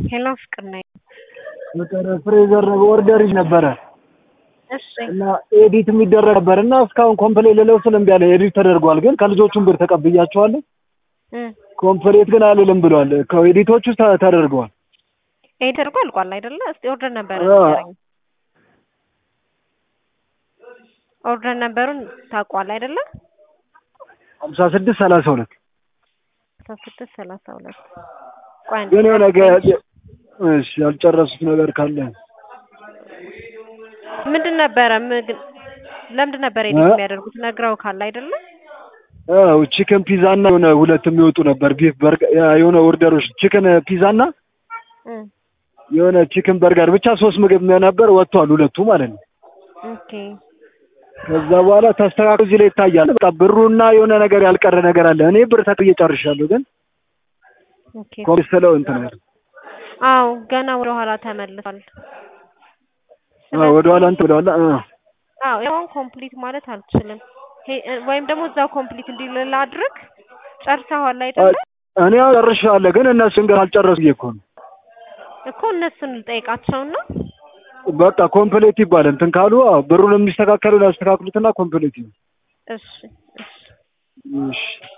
ሄሎ ፍቅር ነኝ። ፍቅር ፍሬዘር ኦርደር ነበረ እሺ እና ኤዲት የሚደረግ ነበር እና እስካሁን ኮምፕሌት ልለው ስል እምቢ አለ። ኤዲት ተደርጓል፣ ግን ከልጆቹም ብር ተቀብያቸዋለሁ። እ ኮምፕሌት ግን አልልም ብሏል። ከኤዲቶቹ ተ- ተደርገዋል። ይሄ ተደርጎ አልቋል አይደለ? እስቲ ኦርደር ነበረ አዎ። ንገረኝ። ኦርደር ነበሩን ታውቋል አይደለ? ሀምሳ ስድስት ሰላሳ ሁለት አስራ ስድስት ሰላሳ ሁለት ቆይ አንዴ ግን የሆነ ጠብቀኝ። ገ- እሺ ያልጨረሱት ነገር ካለ ምንድን ነበረ ምግብ ለምንድን ነበረ ኤዲት እ? የሚያደርጉት ነግረው ካለ አይደለ? አዎ ቺክን ፒዛ እና የሆነ ሁለት የሚወጡ ነበር ቢፍ በርገር የሆነ ኦርደሮች ቺክን ፒዛ እና እ የሆነ ቺክን በርገር ብቻ ሶስት ምግብ ነበር ወጥቷል፣ ሁለቱ ማለት ነው። ኦኬ ከዛ በኋላ ተስተካክሎ እዚህ ላይ ይታያል። በቃ ብሩና የሆነ ነገር ያልቀረ ነገር አለ። እኔ ብር ተክዬ ጨርሻለሁ፣ ግን ኦኬ ኮሚስ ስለው እንትን አለ። አዎ ገና ወደ ኋላ ተመልሷል። አዎ ወደኋላ እንትን ወደኋላ አ አዎ ያውን ኮምፕሊት ማለት አልችልም። ሄ- ወይም ደግሞ እዛው ኮምፕሊት እንዲል አድርግ። ጨርሰዋል አይደለ? እኔ ያው ጨርሻለሁ፣ ግን እነሱን ግን አልጨረሱ እኮ ነው። እኮ እነሱን ልጠይቃቸውና በቃ ኮምፕሌት ይባል እንትን ካሉ አዎ ብሩን የሚስተካከሉ ያስተካክሉትና ኮምፕሌት ይሁን። እሺ እሺ እሺ